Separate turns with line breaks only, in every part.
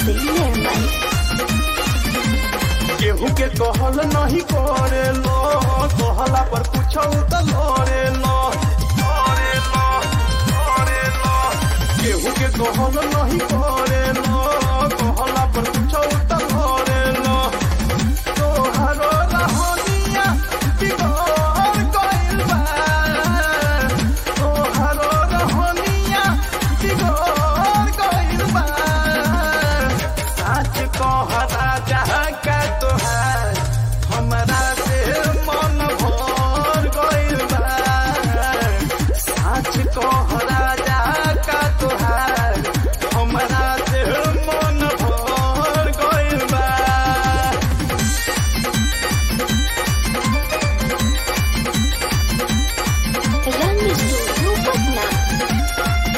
Music Nirmal.
केहू के कहल नहीं करे लो कहला पर पूछो त लरे लो लरे लो लरे लो केहू के कहल नहीं करे लो कहला पर पूछो त लरे लो तोहरो रहनिया बिगड़ गइल बा तोहरो रहनिया बिगड़ गइल बा सच कह राजा का तोहार हमरा से मन भर गइल बा सच कह राजा का तोहार हमरा से मन भर गइल बा
Run Studio Patna.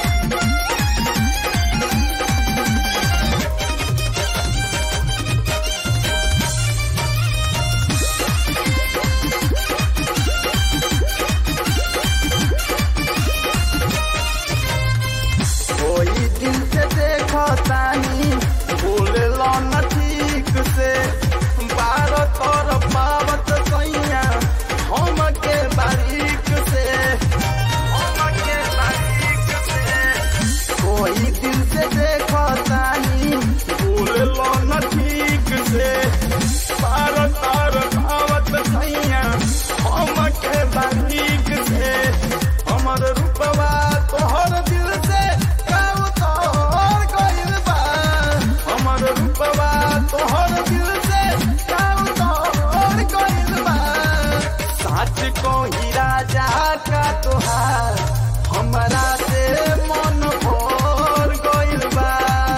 कोई दिन से देखो तानी बोले लो न ठीक से बार तोर पावत कैया हम के बारीक से हम के बारीक से कोई दिन से देखो तानी बोले लो न ठीक से बार तोर पावत कैया हम के बारीक से हमर रूपवा तोहर दिल से काऊ तोहर गइल बा हमर रूपवा तोहर दिल से काऊ तोहर गइल बा सच कोही राजा का तोहार हमरा से मन भर गइल बा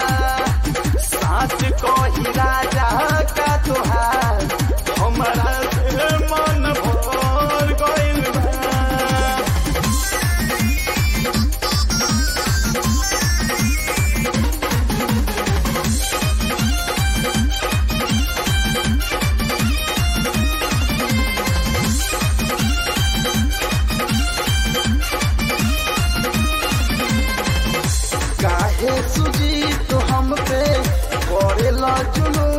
सच कोही राजा का तोहार हमरा से मन भर गइल बा काहे सुजी तो हम पे करे ला जुलूम